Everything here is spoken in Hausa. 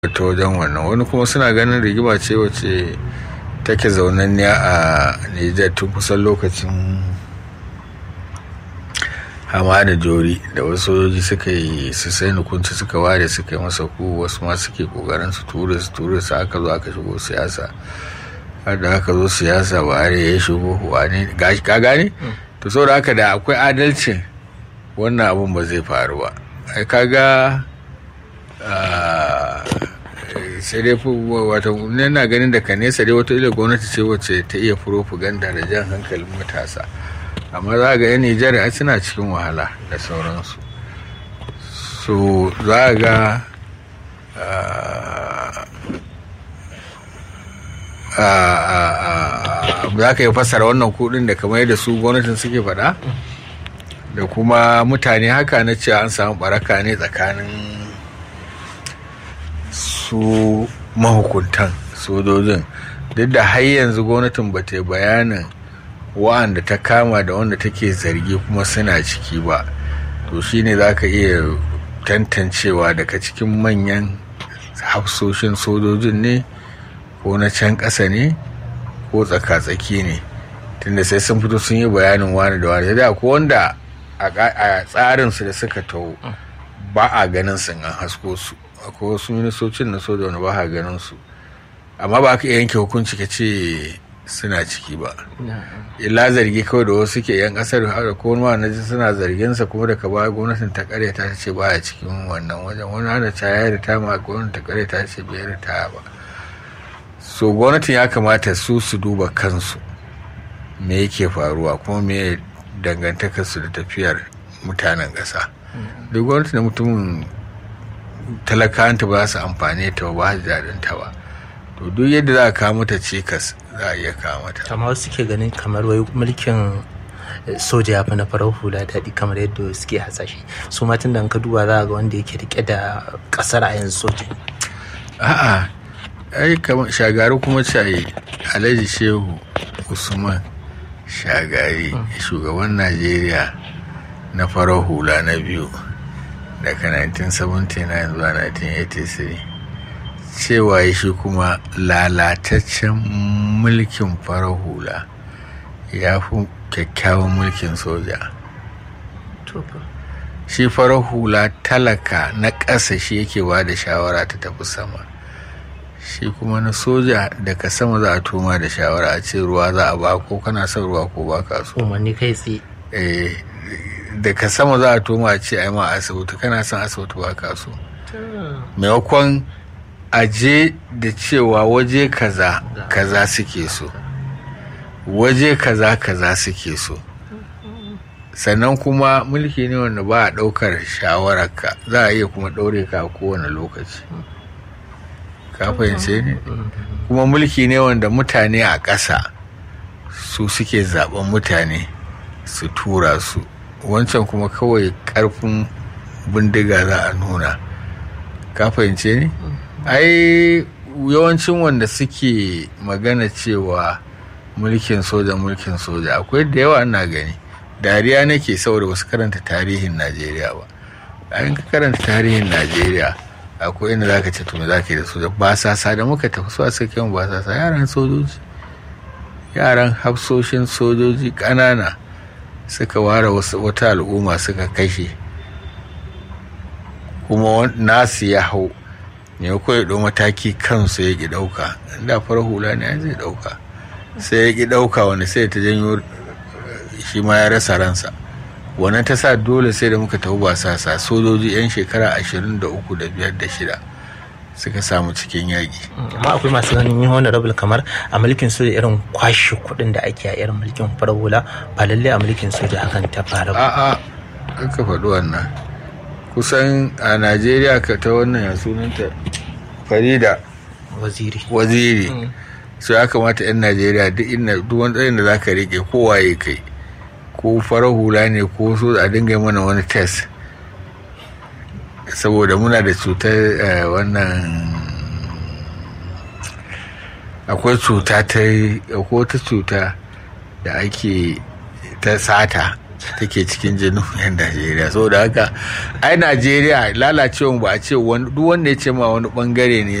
ta wajen wannan wani kuma suna ganin rigima ce wacce take zaunanniya a Nijar tun kusan lokacin hamada jori da wasu sojoji suka yi su sai nukunci suka ware suka yi masa ku wasu ma suke kokarin su ture su ture su aka zo aka shigo siyasa har da aka zo siyasa ba har ya shigo wane ka gane to saboda haka da akwai adalcin wannan abun ba zai faru ba ai kaga sai dai wata na ganin da ka nesa dai wata ila gwamnati ce wacce ta iya propaganda da jan hankalin matasa amma za ga yan nijar a suna cikin wahala da sauransu so za ga za ka yi fassara wannan kudin da kamar yadda su gwamnatin suke faɗa da kuma mutane haka na cewa an samu baraka ne tsakanin su mahukuntan sojojin duk da har yanzu gwamnatin ba ta yi bayanin wa'anda ta kama da wanda take zargi kuma suna ciki ba to shine za ka iya tantancewa daga cikin manyan hafsoshin sojojin ne ko na can ƙasa ne ko tsaka-tsaki ne tunda sai sun fito sun yi bayanin wani da wani da ko wanda a tsarinsu da suka taho ba a ganin sun an hasko su akwai wasu ministocin na soja wani ba a ganin su amma ba ka yanke hukunci ka ce suna ciki ba illa zargi kawai da wasu ke yan kasar da ko wani na suna zargin sa kuma daga baya gwamnatin ta kare ta ce baya cikin wannan wajen wani hana ta ya rita ma gwamnatin ta kare ta ce bai rita ba so gwamnatin ya kamata su su duba kansu me yake faruwa kuma me dangantakar su da tafiyar mutanen ƙasa duk gwamnati da mutumin talakanta ba su amfani ta ba su daɗin ta ba to duk yadda za a kawo mata cikas za a iya kawo mata amma wasu ke ganin kamar wai mulkin soja ya fi na farar hula daɗi kamar yadda suke hasashe su ma tun da ka duba za a ga wanda yake rike da ƙasar a yanzu soja a'a ai kamar shagari kuma ce alhaji shehu usman shagari shugaban najeriya na farar hula na biyu daga 1979 zuwa 1983 cewa shi kuma lalataccen mulkin farar hula ya fi kyakkyawan mulkin soja shi farar hula talaka na ƙasa shi yake ba da shawara ta tafi sama shi kuma na soja daga sama za a toma da shawara a ce ruwa za a ba ko kana son ruwa ko ba ka so umarni kai tsaye daga sama za a toma a ce ai ma asibiti kana son asibiti ba ka so maimakon aje da cewa waje kaza kaza suke so waje kaza kaza suke so sannan kuma mulki ne wanda ba a ɗaukar shawararka za a iya kuma ɗaure ka a kowane lokaci ka fahimce ne kuma mulki ne wanda mutane a ƙasa su suke zaben mutane su tura su wancan kuma kawai ƙarfin bindiga za a nuna ka fahimce ne ai yawancin wanda suke magana cewa mulkin soja mulkin soja akwai da yawa ana gani dariya nake saboda wasu karanta tarihin najeriya ba in ka karanta tarihin najeriya akwai inda zaka ce to me zaka yi da soja ba sasa da muka tafi su a cikin ba sasa yaran sojoji yaran hafsoshin sojoji ƙanana suka ware wata al'umma suka kashe kuma nasu ya hau ne ko ya mataki kansu ya ki ɗauka inda farar hula ne zai ɗauka sai ya ki ɗauka wani sai ta janyo shi ma ya rasa ransa wannan ta sa dole sai da muka tafi ba sasa sojoji 'yan shekara ashirin da uku da biyar da shida suka samu cikin yaƙi. amma akwai masu ganin yin honorable kamar a mulkin soja irin kwashe kuɗin da ake a irin mulkin farar hula ba lalle a mulkin soja hakan ta fara ba. a'a ka faɗi wannan kusan a najeriya ka ta wannan ya sunanta farida waziri waziri so ya kamata 'yan najeriya duk inda duk wani tsayin da za ka rike kowa ya kai ko farar hula ne ko so a dinga mana wani test saboda muna da cutar wannan akwai cuta ta akwai wata cuta da ake ta sata take cikin jinin yan najeriya saboda haka ai najeriya lalacewa ba a ce duk wanda ya ce ma wani bangare ne